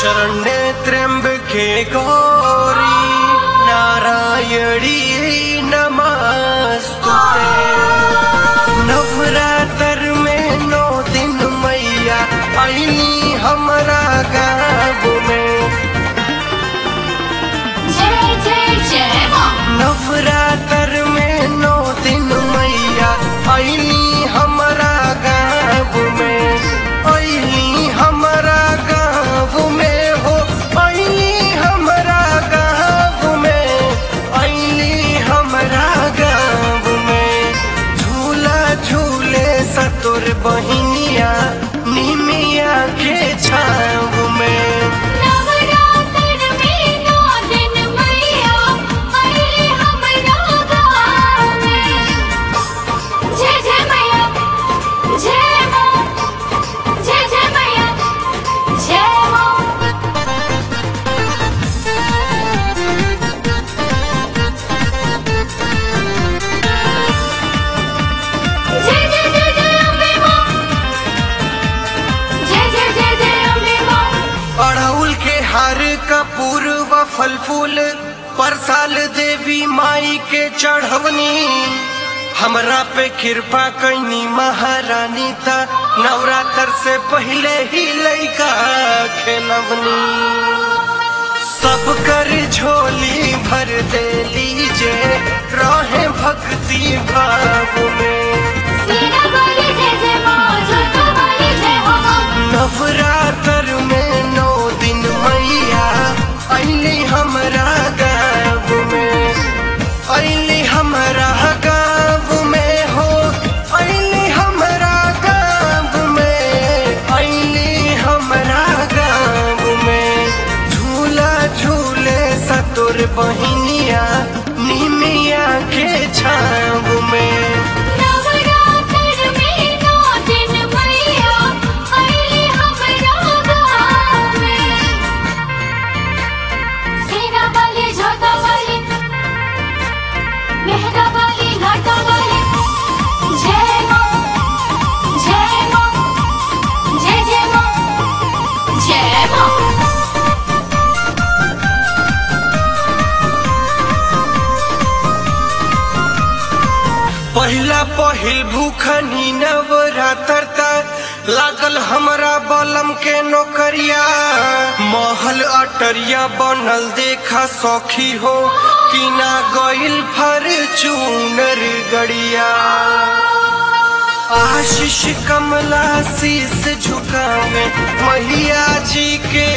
शरण्ये त्र्यम्बके गौरी नारायणी नमस्तुते नवरात्र में नौ दिन मैया अली हमरा गाँव में जय जय जय माँ नवरात्र में नौ दिन मैया अली हमरा गाँव में अली हमरा गाँव में हो अली हमरा गाँव में अली हमरा गाँव में झूला झूले सतुर बहिनिया निमिया के छाव में नवरात्र में नौ दिन मैया अइली हमरा गाँव में जय जय मैया जय माँ जय जय मैया जय माँ जय जय जय जय अम्बे माँ जय जय जय जय अम्बे माँ अड़हुल के हार का पूर्व फल फूल परसाल देवी माई के चढ़वनी हमरा पे कृपा कैनी महारानी ता नवरात्र से पहले ही लइका खेलवनी सब कर झोली भर दे लीजे रहे भक्ति भाव में सीना वाली जय जय माँ जोता वाली जय हो माँ नवरात्र में नौ दिन मैया अली हमरा गाँव में अली हमरा गाँव में हो अली हमरा गाँव में अली हमरा गाँव में झूला झूले सतुर बहिनिया निमिया के छाव में नवरात्र में नौ दिन मैया अइली हमरा गाँव में सीना वाली जोता वाली मेहरा वाली लाटा वाली जय माँ जय माँ जय जय माँ जय माँ पहिला पहिल भूखनी नवरात्र तक लागल हमरा बलम के नौकरिया महल अटरिया बनल देखा सौखी हो किना गइल फॉर्च्यूनर गड़िया आशीष कमला शीस झुकावे मैया जी के